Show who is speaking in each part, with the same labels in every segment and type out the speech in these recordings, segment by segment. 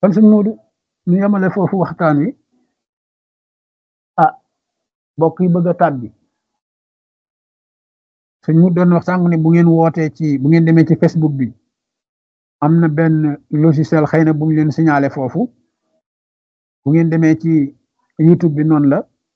Speaker 1: kon sëñ Moodu ñu yemale foofu waxtaan wi ah mbokk yi bëgg a tàbbi sëñ mu doon wax sànq ne bu ngeen wootee ci bu ngeen demee ci Facebook bi am na benn logiciel xëy na bu ñu leen signalé foofu bu ngeen demee ci YouTube bi noonu la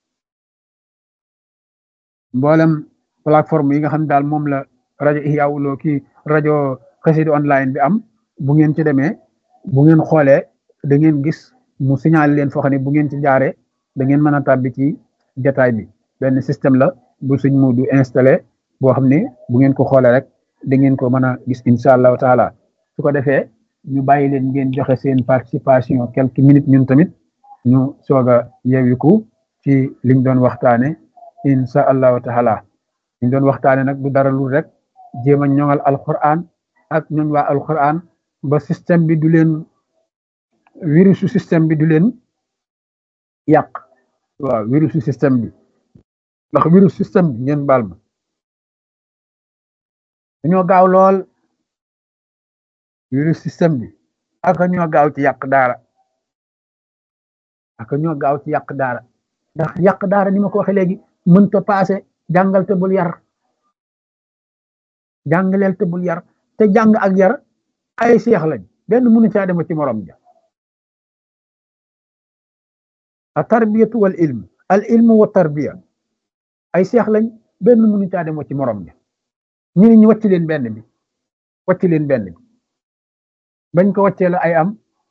Speaker 1: mboolem plateforme yi nga xam daal moom la rajo Ihya Woulo ki rajo Xassida online bi am bu ngeen ci demee bu ngeen xoolee da ngeen gis mu signalé leen foo xam ne bu ngeen ci jaaree da ngeen mën a tàbbi ci jataay bi benn système la bu suñ mu du installé boo xam ne bu ngeen ko xoolee rek da ngeen ko mën a gis incha allahu taala su ko defee ñu bàyyi leen ngeen joxe seen participation quelques minutes ñun tamit ñu soog a yewiku ci liñ doon waxtaane incha allahu taala liñ doon waxtaane nag du dara lu rek jéem a ñoŋal alquran ak ñooñ waa alquran ba système bi du leen virusu système bi du leen yàq waaw virusu système bi ndax virus système bi ngeen baal ma dañoo gaaw lool virus système bi ak ñoo gaaw ci yàq daara ak ñoo gaaw ci yàq daara ndax yàq daara ni ma ko waxee léegi mënta paase jàngal te bul yar jàngaleel te bul yar te jàng ak yar ay seex lañ benn mënu caa dem ci morom ja a tarbiyatu wal ilm al ilmu wa tarbiya ay seex lañ benn mënu caa dem ci morom ja ñu ne ñu wàcc leen benn bi wàcc leen benn bi bañ ko wàccee la ay am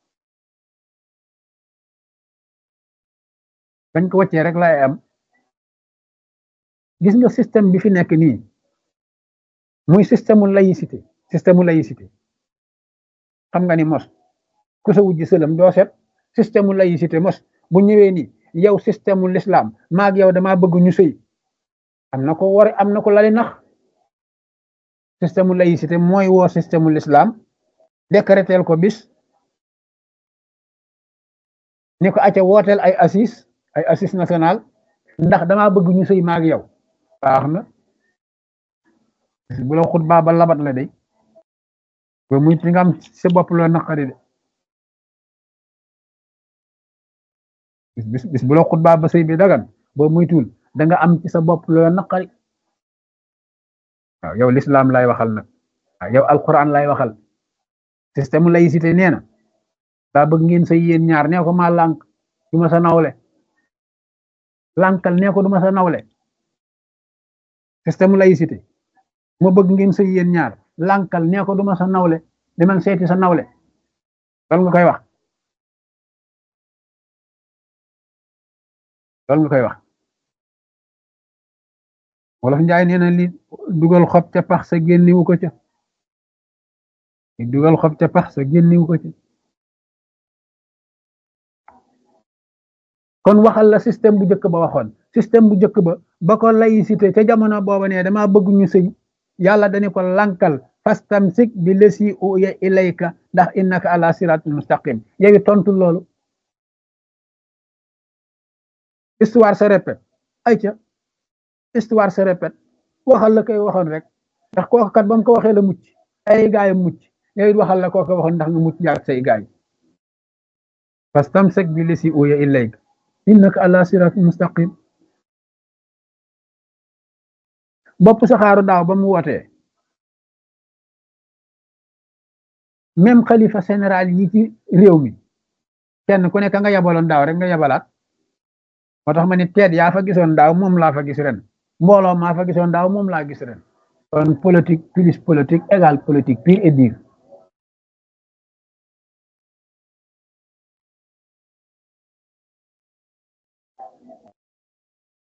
Speaker 1: bañ ko wàccee rek la ay am gis nga système bi fi nekk nii muy système mu laïcité système mu laïcité xam nga ni mos ku sa wujj sëlam doo set système mu laïcité mos bu ñëwee ni yow système mu l'islam maag yow damaa bëgg ñu sëy am na ko war am na ko lali nax système mu laïcité mooy woo système mu l'islam décréteel ko bis ni ko acca wooteel ay assis ay assis national ndax damaa bëgg ñu sëy maag yow baax na bu la xutbaa ba labat la day ba muy ti nga am sa bopp loo naqari de bis bis bu la xutbaa ba sëy bi dagan boo muy tuul da nga am ci sa bopp loo naqari waaw yow l'islam lay waxal nag waaw yow alquran lay waxal système laïcité nee na daa bëgg ngeen sëy yéen ñaar nee ko maa lànk du ma sa nawle lànkal nee ko du ma sa nawle système laïcité ma bëgg ngeen sëy yéen ñaar lànkal nee ko du ma sa nawle demal seeti sa nawle loolu nga koy wax loolu nga koy wax wolof njaay nee na li dugal xob ca pax sa génniwu ko ca li dugal xob ca pax sa génniwu ko ca kon waxal la système bu njëkk ba waxoon système bu njëkk ba ba ko laïcité ca jamono booba ne dama bëgg ñu sëy yàlla dañu ko lankal fastamsik bi lesi uya ilayka ndax innaka ala siratul mustaqim yow tontu loolu histoire se répète ay ca histoire se répète waxal la koy waxoon rek ndax kooku kat ba mu ko waxee la mucc ay gaay mucc yow it waxal la kooku waxoon ndax nga mucc jaar say gaay fastamsik bi lesi uya ilayka innaka ala siratul mustaqim bopp saxaaru daaw ba mu wootee même xalifa général yi ci réew mi kenn ku nekk nga yabaloon daaw rek nga yabalaat moo tax ma ni teet yaa fa gisoon daaw moom laa fa gis ren mbooloo maa fa gisoon daaw moom laa gis ren kon politique plus politique égale politique pure et dure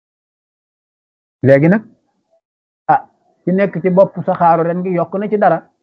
Speaker 1: léegi nag ah ci nekk ci bopp saxaaru ren gi yokk na ci dara